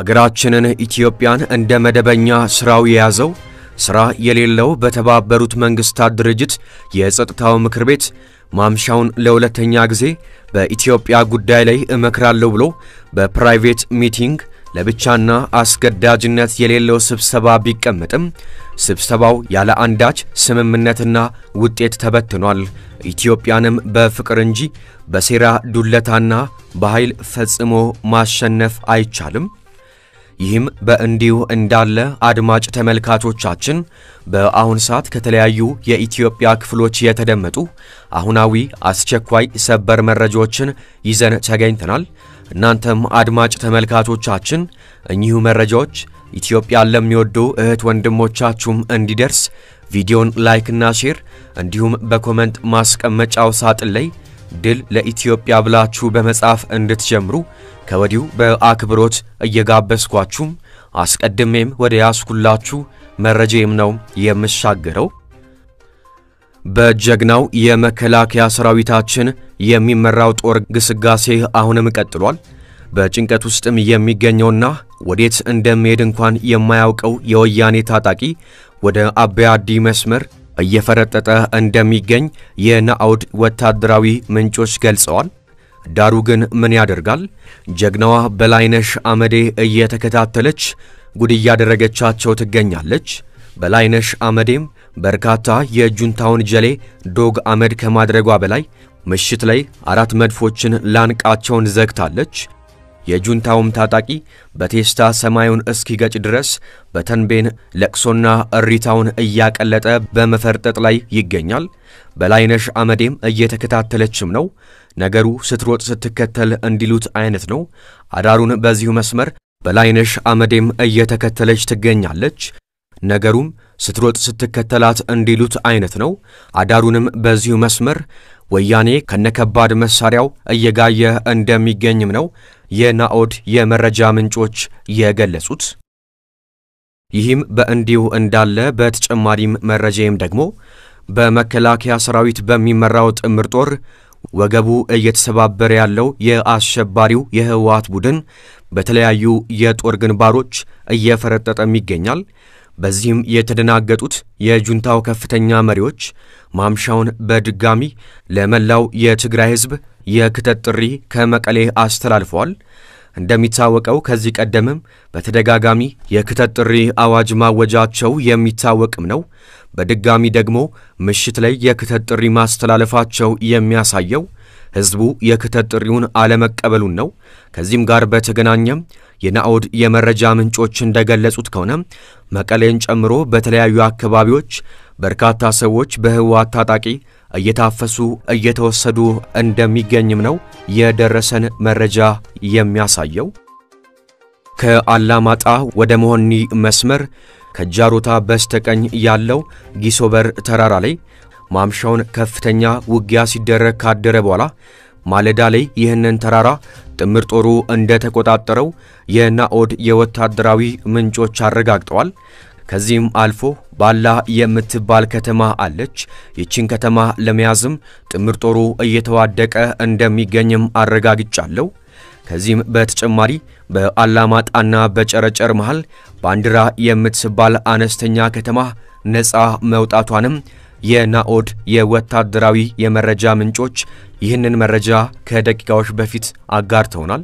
ሀገራችንን ኢትዮጵያን እንደ መደበኛ ሥራው የያዘው ሥራ የሌለው በተባበሩት መንግሥታት ድርጅት የጸጥታው ምክር ቤት ማምሻውን ለሁለተኛ ጊዜ በኢትዮጵያ ጉዳይ ላይ እመክራለሁ ብሎ በፕራይቬት ሚቲንግ ለብቻና አስገዳጅነት የሌለው ስብሰባ ቢቀመጥም ስብሰባው ያለ አንዳች ስምምነትና ውጤት ተበትኗል። ኢትዮጵያንም በፍቅር እንጂ በሴራ ዱለታና በኃይል ፈጽሞ ማሸነፍ አይቻልም። ይህም በእንዲሁ እንዳለ አድማጭ ተመልካቾቻችን በአሁን ሰዓት ከተለያዩ የኢትዮጵያ ክፍሎች የተደመጡ አሁናዊ አስቸኳይ ሰበር መረጃዎችን ይዘን ተገኝተናል። እናንተም አድማጭ ተመልካቾቻችን እኚሁ መረጃዎች ኢትዮጵያን ለሚወዱ እህት ወንድሞቻችሁም እንዲደርስ ቪዲዮን ላይክና ሼር እንዲሁም በኮመንት ማስቀመጫው ሳጥን ላይ ድል ለኢትዮጵያ ብላችሁ በመጻፍ እንድትጀምሩ ከወዲሁ በአክብሮት እየጋበዝኳችሁም አስቀድሜም ወደ ያስኩላችሁ መረጃዬም ነው የምሻገረው። በጀግናው የመከላከያ ሰራዊታችን የሚመራው ጦር ግስጋሴ አሁንም ቀጥሏል። በጭንቀት ውስጥም የሚገኘውና ወዴት እንደሚሄድ እንኳን የማያውቀው የወያኔ ታጣቂ ወደ አባያዲ መስመር እየፈረጠጠ እንደሚገኝ የናአውድ ወታደራዊ ምንጮች ገልጸዋል። ዳሩ ግን ምን ያደርጋል፣ ጀግናዋ በላይነሽ አመዴ እየተከታተለች ጉድ እያደረገቻቸው ትገኛለች። በላይነሽ አመዴም በርካታ የጁንታውን ጀሌ ዶግ አመድ ከማድረጓ በላይ ምሽት ላይ አራት መድፎችን ላንቃቸውን ዘግታለች። የጁንታውም ታጣቂ በቴስታ ሰማዩን እስኪገጭ ድረስ በተንቤን ለቅሶና እሪታውን እያቀለጠ በመፈርጠጥ ላይ ይገኛል። በላይነሽ አመዴም እየተከታተለችም ነው። ነገሩ ስትሮጥ ስትከተል እንዲሉት አይነት ነው። አዳሩን በዚሁ መስመር በላይነሽ አመዴም እየተከተለች ትገኛለች። ነገሩም ስትሮጥ ስትከተላት እንዲሉት አይነት ነው። አዳሩንም በዚሁ መስመር ወያኔ ከነከባድ መሳሪያው እየጋየ እንደሚገኝም ነው የናኦድ የመረጃ ምንጮች የገለጹት። ይህም በእንዲሁ እንዳለ በተጨማሪም መረጃም ደግሞ በመከላከያ ሰራዊት በሚመራው ጥምር ጦር ወገቡ እየተሰባበረ ያለው የአሸባሪው የህወሓት ቡድን በተለያዩ የጦር ግንባሮች እየፈረጠጠም ይገኛል። በዚህም የተደናገጡት የጁንታው ከፍተኛ መሪዎች ማምሻውን በድጋሚ ለመላው የትግራይ ህዝብ የክተት ጥሪ ከመቀሌ አስተላልፈዋል። እንደሚታወቀው ከዚህ ቀደምም በተደጋጋሚ የክተት ጥሪ አዋጅ ማወጃቸው የሚታወቅም ነው። በድጋሚ ደግሞ ምሽት ላይ የክተት ጥሪ ማስተላለፋቸው የሚያሳየው ህዝቡ የክተት ጥሪውን አለመቀበሉን ነው። ከዚህም ጋር በተገናኘም የናኦድ የመረጃ ምንጮች እንደገለጹት ከሆነ መቀሌን ጨምሮ በተለያዩ አካባቢዎች በርካታ ሰዎች በህወሓት ታጣቂ እየታፈሱ እየተወሰዱ እንደሚገኝም ነው የደረሰን መረጃ የሚያሳየው። ከአላማጣ ወደ መሆኒ መስመር ከጃሮታ በስተቀኝ ያለው ጊሶበር ተራራ ላይ ማምሻውን ከፍተኛ ውጊያ ሲደረግ ካደረ በኋላ ማለዳ ላይ ይህንን ተራራ ጥምር ጦሩ እንደተቆጣጠረው የናኦድ የወታደራዊ ምንጮች አረጋግጠዋል። ከዚህም አልፎ ባላ የምትባል ከተማ አለች። ይቺን ከተማ ለመያዝም ጥምር ጦሩ እየተዋደቀ እንደሚገኝም አረጋግጫለሁ። ከዚህም በተጨማሪ በአላማጣና በጨረጨር መሃል ባንዲራ የምትባል አነስተኛ ከተማ ነፃ መውጣቷንም የናኦድ የወታደራዊ የመረጃ ምንጮች ይህንን መረጃ ከደቂቃዎች በፊት አጋርተውናል።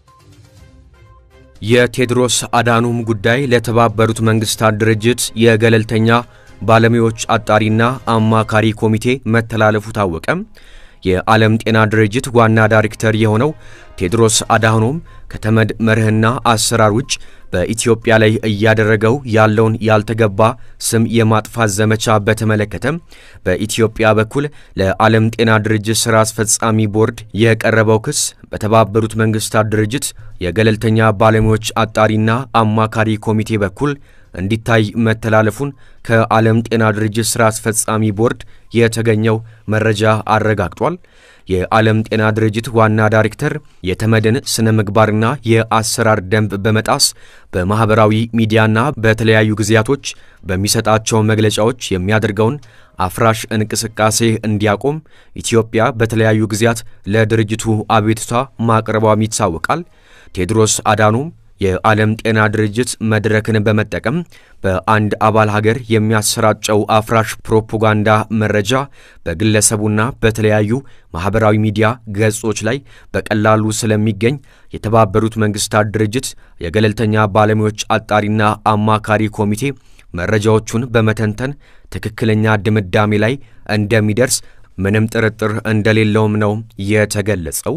የቴድሮስ አዳኑም ጉዳይ ለተባበሩት መንግስታት ድርጅት የገለልተኛ ባለሙያዎች አጣሪና አማካሪ ኮሚቴ መተላለፉ ታወቀም። የዓለም ጤና ድርጅት ዋና ዳይሬክተር የሆነው ቴድሮስ አድሃኖም ከተመድ መርህና አሰራር ውጭ በኢትዮጵያ ላይ እያደረገው ያለውን ያልተገባ ስም የማጥፋት ዘመቻ በተመለከተም በኢትዮጵያ በኩል ለዓለም ጤና ድርጅት ሥራ አስፈጻሚ ቦርድ የቀረበው ክስ በተባበሩት መንግስታት ድርጅት የገለልተኛ ባለሙያዎች አጣሪና አማካሪ ኮሚቴ በኩል እንዲታይ መተላለፉን ከዓለም ጤና ድርጅት ሥራ አስፈጻሚ ቦርድ የተገኘው መረጃ አረጋግጧል። የዓለም ጤና ድርጅት ዋና ዳይሬክተር የተመድን ስነ ምግባርና የአሰራር ደንብ በመጣስ በማኅበራዊ ሚዲያና በተለያዩ ጊዜያቶች በሚሰጣቸው መግለጫዎች የሚያደርገውን አፍራሽ እንቅስቃሴ እንዲያቆም ኢትዮጵያ በተለያዩ ጊዜያት ለድርጅቱ አቤቱታ ማቅረቧም ይታወቃል። ቴድሮስ አዳኖም የዓለም ጤና ድርጅት መድረክን በመጠቀም በአንድ አባል ሀገር የሚያሰራጨው አፍራሽ ፕሮፓጋንዳ መረጃ በግለሰቡና በተለያዩ ማኅበራዊ ሚዲያ ገጾች ላይ በቀላሉ ስለሚገኝ የተባበሩት መንግሥታት ድርጅት የገለልተኛ ባለሙያዎች አጣሪና አማካሪ ኮሚቴ መረጃዎቹን በመተንተን ትክክለኛ ድምዳሜ ላይ እንደሚደርስ ምንም ጥርጥር እንደሌለውም ነው የተገለጸው።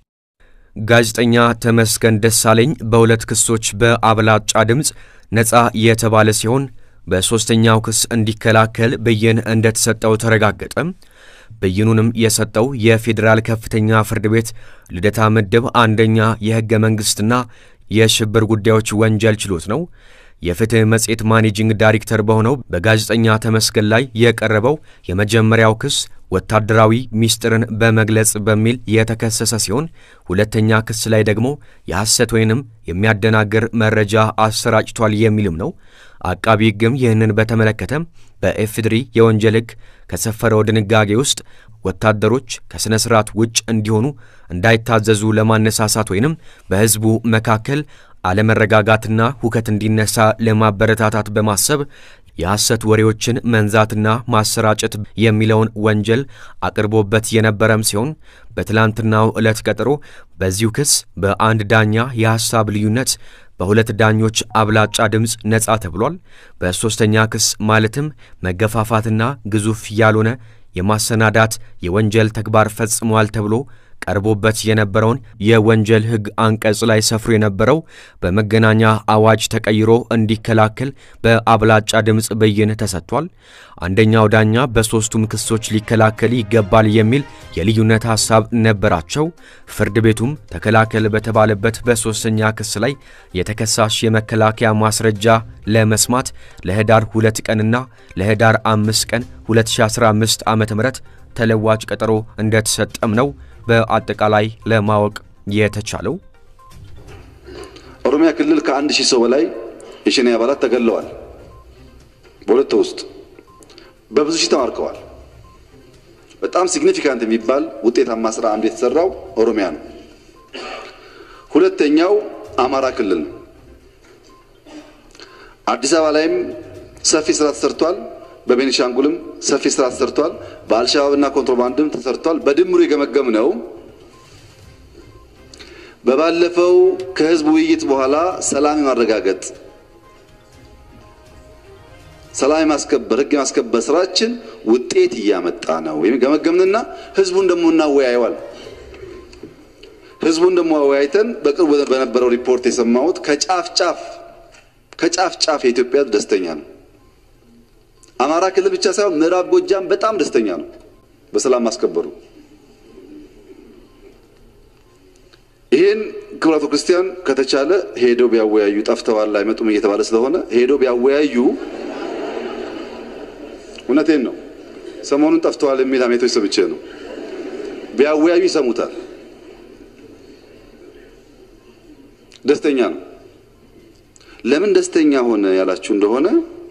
ጋዜጠኛ ተመስገን ደሳለኝ በሁለት ክሶች በአብላጫ ድምፅ ነፃ የተባለ ሲሆን በሦስተኛው ክስ እንዲከላከል ብይን እንደተሰጠው ተረጋገጠ። ብይኑንም የሰጠው የፌዴራል ከፍተኛ ፍርድ ቤት ልደታ ምድብ አንደኛ የሕገ መንግሥትና የሽብር ጉዳዮች ወንጀል ችሎት ነው። የፍትሕ መጽሔት ማኔጂንግ ዳይሬክተር በሆነው በጋዜጠኛ ተመስገን ላይ የቀረበው የመጀመሪያው ክስ ወታደራዊ ሚስጥርን በመግለጽ በሚል የተከሰሰ ሲሆን ሁለተኛ ክስ ላይ ደግሞ የሐሰት ወይንም የሚያደናግር መረጃ አሰራጭቷል የሚልም ነው። አቃቢ ሕግም ይህንን በተመለከተ በኤፍድሪ የወንጀል ሕግ ከሰፈረው ድንጋጌ ውስጥ ወታደሮች ከሥነ ሥርዓት ውጭ እንዲሆኑ እንዳይታዘዙ ለማነሳሳት ወይንም በሕዝቡ መካከል አለመረጋጋትና ሁከት እንዲነሳ ለማበረታታት በማሰብ የሐሰት ወሬዎችን መንዛትና ማሰራጨት የሚለውን ወንጀል አቅርቦበት የነበረም ሲሆን በትላንትናው ዕለት ቀጠሮ በዚሁ ክስ በአንድ ዳኛ የሐሳብ ልዩነት በሁለት ዳኞች አብላጫ ድምፅ ነጻ ተብሏል። በሦስተኛ ክስ ማለትም መገፋፋትና ግዙፍ ያልሆነ የማሰናዳት የወንጀል ተግባር ፈጽሟል ተብሎ ቀርቦበት የነበረውን የወንጀል ሕግ አንቀጽ ላይ ሰፍሮ የነበረው በመገናኛ አዋጅ ተቀይሮ እንዲከላከል በአብላጫ ድምፅ ብይን ተሰጥቷል። አንደኛው ዳኛ በሦስቱም ክሶች ሊከላከል ይገባል የሚል የልዩነት ሐሳብ ነበራቸው። ፍርድ ቤቱም ተከላከል በተባለበት በሦስተኛ ክስ ላይ የተከሳሽ የመከላከያ ማስረጃ ለመስማት ለህዳር ሁለት ቀንና ለህዳር አምስት ቀን 2015 ዓ ም ተለዋጭ ቀጠሮ እንደተሰጠም ነው በአጠቃላይ ለማወቅ የተቻለው። ኦሮሚያ ክልል ከአንድ ሺህ ሰው በላይ የሸኔ አባላት ተገለዋል። በሁለት ውስጥ በብዙ ሺህ ተማርከዋል። በጣም ሲግኒፊካንት የሚባል ውጤታማ ስራ አንዱ የተሰራው ኦሮሚያ ነው። ሁለተኛው አማራ ክልል ነው። አዲስ አበባ ላይም ሰፊ ስራ ተሰርቷል። በቤኒሻንጉልም ሰፊ ስራ ተሰርቷል። በአልሸባብና ኮንትሮባንድም ተሰርቷል። በድምሩ የገመገም ነው። በባለፈው ከህዝብ ውይይት በኋላ ሰላም የማረጋገጥ ሰላም የማስከበር ህግ የማስከበር ስራችን ውጤት እያመጣ ነው ገመገምንና ህዝቡን ደግሞ እናወያየዋል። ህዝቡን ደግሞ አወያይተን በቅርቡ በነበረው ሪፖርት የሰማሁት ከጫፍ ጫፍ ከጫፍ ጫፍ የኢትዮጵያ ደስተኛ ነው። አማራ ክልል ብቻ ሳይሆን ምዕራብ ጎጃም በጣም ደስተኛ ነው በሰላም ማስከበሩ። ይህን ክቡራቱ ክርስቲያን ከተቻለ ሄደው ቢያወያዩ ጠፍተዋል አይመጡም እየተባለ ስለሆነ ሄደው ቢያወያዩ እውነቴን ነው። ሰሞኑን ጠፍተዋል የሚል አሜቶች ሰምቼ ነው። ቢያወያዩ ይሰሙታል። ደስተኛ ነው። ለምን ደስተኛ ሆነ ያላችሁ እንደሆነ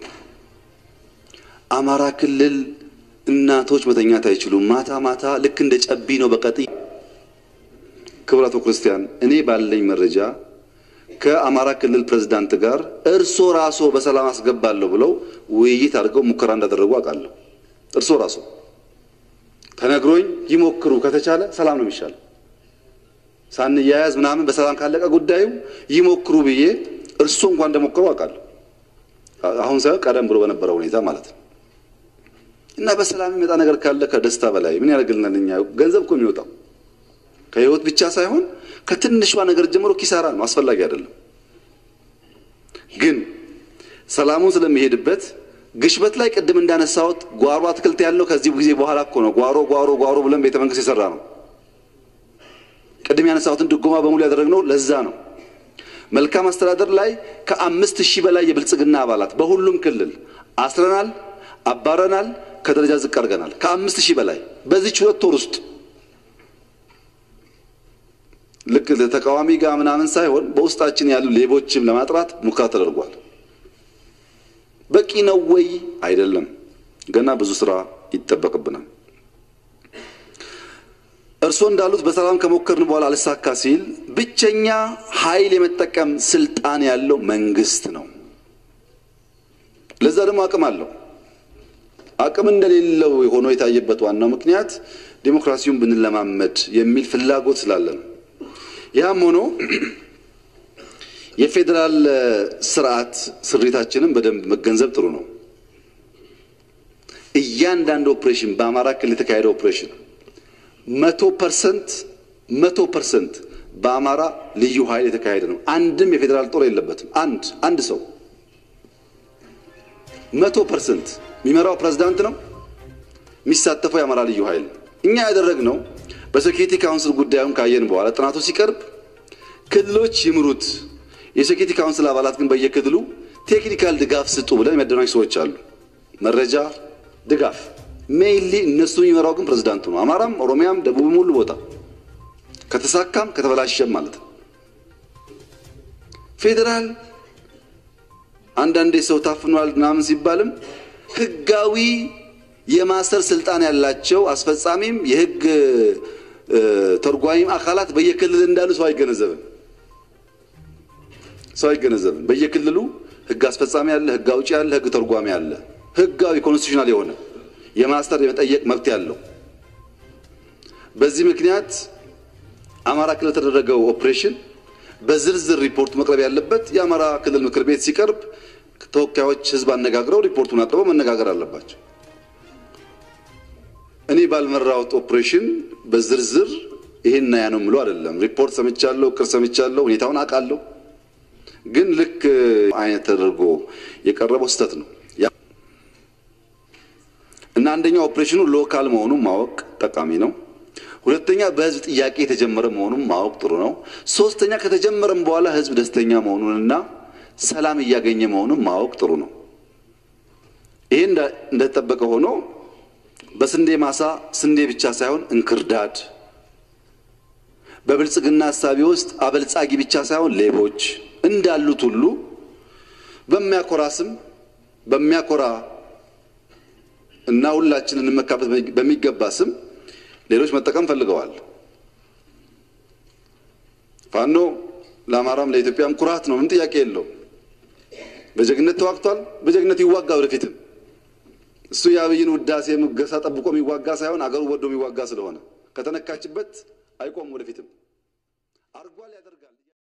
አማራ ክልል እናቶች መተኛት አይችሉም። ማታ ማታ ልክ እንደ ጨቢ ነው በቀጥ ክቡራቱ ክርስቲያን፣ እኔ ባለኝ መረጃ ከአማራ ክልል ፕሬዝዳንት ጋር እርሶ ራሶ በሰላም አስገባለሁ ብለው ውይይት አድርገው ሙከራ እንዳደረጉ አውቃለሁ። እርሶ ራሶ ተነግሮኝ ይሞክሩ፣ ከተቻለ ሰላም ነው የሚሻለው። ሳንያያዝ ምናምን በሰላም ካለቀ ጉዳዩ ይሞክሩ ብዬ እርሶ እንኳን እንደሞከሩ አውቃለሁ። አሁን ሳይሆን ቀደም ብሎ በነበረው ሁኔታ ማለት ነው። እና በሰላም የሚመጣ ነገር ካለ ከደስታ በላይ ምን ያደርግልናል? እኛ ገንዘብ እኮ የሚወጣው ከህይወት ብቻ ሳይሆን ከትንሿ ነገር ጀምሮ ኪሳራ ነው፣ አስፈላጊ አይደለም። ግን ሰላሙን ስለሚሄድበት ግሽበት ላይ ቅድም እንዳነሳሁት ጓሮ አትክልት ያለው ከዚህ ጊዜ በኋላ እኮ ነው። ጓሮ ጓሮ ጓሮ ብለን ቤተ መንግስት የሰራ ነው። ቅድም ያነሳሁትን ድጎማ በሙሉ ያደረግነው ለዛ ነው። መልካም አስተዳደር ላይ ከአምስት ሺህ በላይ የብልጽግና አባላት በሁሉም ክልል አስረናል፣ አባረናል፣ ከደረጃ ዝቅ አድርገናል። ከአምስት ሺህ በላይ በዚች ሁለት ወር ውስጥ ልክ ለተቃዋሚ ጋር ምናምን ሳይሆን በውስጣችን ያሉ ሌቦችም ለማጥራት ሙከራ ተደርጓል። በቂ ነው ወይ? አይደለም። ገና ብዙ ስራ ይጠበቅብናል። እርስዎ እንዳሉት በሰላም ከሞከርን በኋላ አልሳካ ሲል ብቸኛ ኃይል የመጠቀም ስልጣን ያለው መንግስት ነው። ለዛ ደግሞ አቅም አለው። አቅም እንደሌለው ሆኖ የታየበት ዋናው ምክንያት ዴሞክራሲውን ብንለማመድ የሚል ፍላጎት ስላለ ነው። ያም ሆኖ የፌዴራል ስርዓት ስሪታችንን በደንብ መገንዘብ ጥሩ ነው። እያንዳንዱ ኦፕሬሽን በአማራ ክልል የተካሄደ ኦፕሬሽን መቶ ፐርሰንት መቶ ፐርሰንት በአማራ ልዩ ኃይል የተካሄደ ነው። አንድም የፌዴራል ጦር የለበትም። አንድ አንድ ሰው መቶ ፐርሰንት የሚመራው ፕሬዝዳንት ነው። የሚሳተፈው የአማራ ልዩ ኃይል እኛ ያደረግነው በሴኪሪቲ ካውንስል ጉዳዩን ካየን በኋላ ጥናቱ ሲቀርብ ክልሎች ይምሩት፣ የሴኪሪቲ ካውንስል አባላት ግን በየክልሉ ቴክኒካል ድጋፍ ስጡ ብለን የሚያደናጅ ሰዎች አሉ። መረጃ ድጋፍ ሜይሊ እነሱ የሚመራው ግን ፕሬዝዳንቱ ነው። አማራም፣ ኦሮሚያም፣ ደቡብም ሁሉ ቦታ ከተሳካም ከተበላሸም ማለት ነው። ፌዴራል አንዳንዴ ሰው ታፍኗል ምናምን ሲባልም ህጋዊ የማሰር ስልጣን ያላቸው አስፈጻሚም የህግ ተርጓሚም አካላት በየክልል እንዳሉ ሰው አይገነዘብም። ሰው አይገነዘብም። በየክልሉ ህግ አስፈጻሚ አለ፣ ህግ አውጪ አለ፣ ህግ ተርጓሚ አለ። ህጋዊ ኮንስቲቱሽናል የሆነ የማስተር የመጠየቅ መብት ያለው። በዚህ ምክንያት አማራ ክልል የተደረገው ኦፕሬሽን በዝርዝር ሪፖርቱ መቅረብ ያለበት የአማራ ክልል ምክር ቤት ሲቀርብ ተወካዮች ህዝብ አነጋግረው ሪፖርቱን አቅርበው መነጋገር አለባቸው። እኔ ባልመራሁት ኦፕሬሽን በዝርዝር ይሄን ያ ነው የምለው አይደለም። ሪፖርት ሰምቻለሁ፣ ቅር ሰምቻለሁ፣ ሁኔታውን አውቃለሁ። ግን ልክ አይነት ተደርጎ የቀረበው ስህተት ነው እና አንደኛው ኦፕሬሽኑ ሎካል መሆኑን ማወቅ ጠቃሚ ነው። ሁለተኛ በህዝብ ጥያቄ የተጀመረ መሆኑን ማወቅ ጥሩ ነው። ሶስተኛ ከተጀመረም በኋላ ህዝብ ደስተኛ መሆኑንና ሰላም እያገኘ መሆኑን ማወቅ ጥሩ ነው። ይሄ እንደተጠበቀ ሆኖ በስንዴ ማሳ ስንዴ ብቻ ሳይሆን እንክርዳድ፣ በብልጽግና ሀሳቢ ውስጥ አበልጻጊ ብቻ ሳይሆን ሌቦች እንዳሉት ሁሉ በሚያኮራ ስም በሚያኮራ እና ሁላችን እንመካበት በሚገባ ስም ሌሎች መጠቀም ፈልገዋል። ፋኖ ለአማራም ለኢትዮጵያም ኩራት ነው፣ ምን ጥያቄ የለውም። በጀግነት ተዋግቷል፣ በጀግነት ይዋጋ ወደፊትም። እሱ የአብይን ውዳሴ ሙገሳ ጠብቆ የሚዋጋ ሳይሆን አገሩ ወዶ የሚዋጋ ስለሆነ ከተነካችበት አይቆም ወደፊትም አርጓል ያደርጋል።